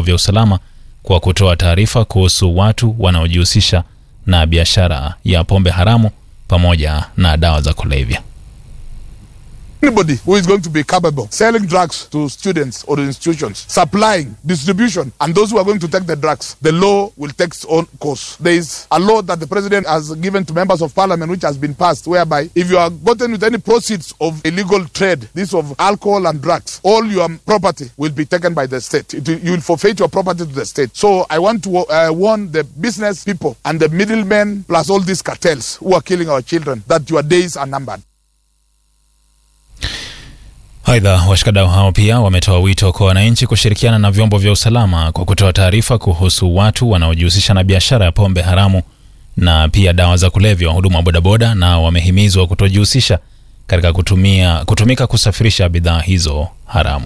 vya usalama kwa kutoa taarifa kuhusu watu wanaojihusisha na biashara ya pombe haramu pamoja na dawa za kulevya. Anybody who is going to be capable selling drugs to students or institutions, supplying, distribution, and those who are going to take the drugs, the law will take its own course. There is a law that the president has given to members of parliament, which has been passed, whereby if you are gotten with any proceeds of illegal trade, this of alcohol and drugs, all your property will be taken by the state. It, you will forfeit your property to the state. So I want to uh, warn the business people and the middlemen, plus all these cartels who are killing our children, that your days are numbered. Aidha, washikadau hao pia wametoa wito kwa wananchi kushirikiana na vyombo vya usalama kwa kutoa taarifa kuhusu watu wanaojihusisha na biashara ya pombe haramu na pia dawa za kulevya. Wahudumu wa bodaboda na wamehimizwa kutojihusisha katika kutumia, kutumika kusafirisha bidhaa hizo haramu.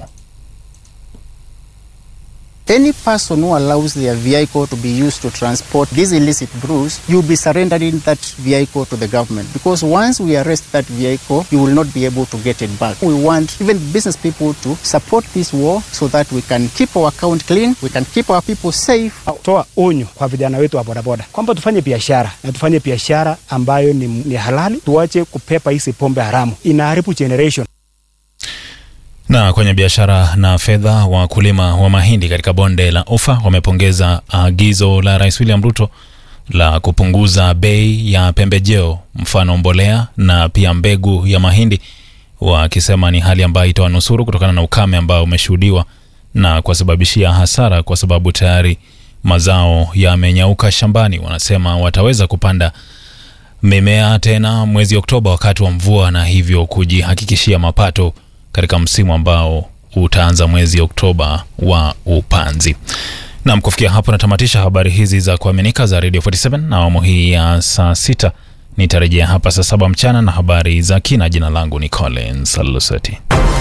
Any person who allows their vehicle to be used to transport these illicit brews, you'll be surrendering that vehicle to the government. Because once we arrest that vehicle, you will not be able to get it back. We want even business people to support this war so that we can keep our account clean, we can keep our people safe. Toa onyo kwa vijana wetu wa bodaboda kwamba tufanye biashara na tufanye biashara ambayo ni, ni halali, tuache kupepa hizi pombe haramu, inaharibu generation. Na kwenye biashara na fedha, wakulima wa mahindi katika bonde la Ufa wamepongeza agizo la Rais William Ruto la kupunguza bei ya pembejeo, mfano mbolea na pia mbegu ya mahindi, wakisema ni hali ambayo itawanusuru kutokana na ukame ambao umeshuhudiwa na kuwasababishia hasara, kwa sababu tayari mazao yamenyauka shambani. Wanasema wataweza kupanda mimea tena mwezi Oktoba wakati wa mvua, na hivyo kujihakikishia mapato katika msimu ambao utaanza mwezi Oktoba wa upanzi. Nam, kufikia hapo natamatisha habari hizi za kuaminika za Radio 47 na awamu hii ya saa sita. Nitarejea hapa saa saba mchana na habari za kina. Jina langu ni Collins Luseti.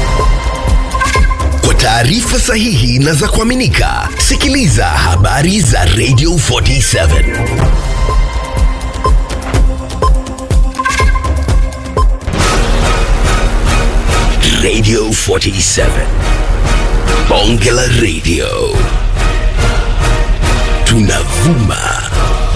Kwa taarifa sahihi na za kuaminika, sikiliza habari za Radio 47 Radio 47 Bonge la Radio tunavuma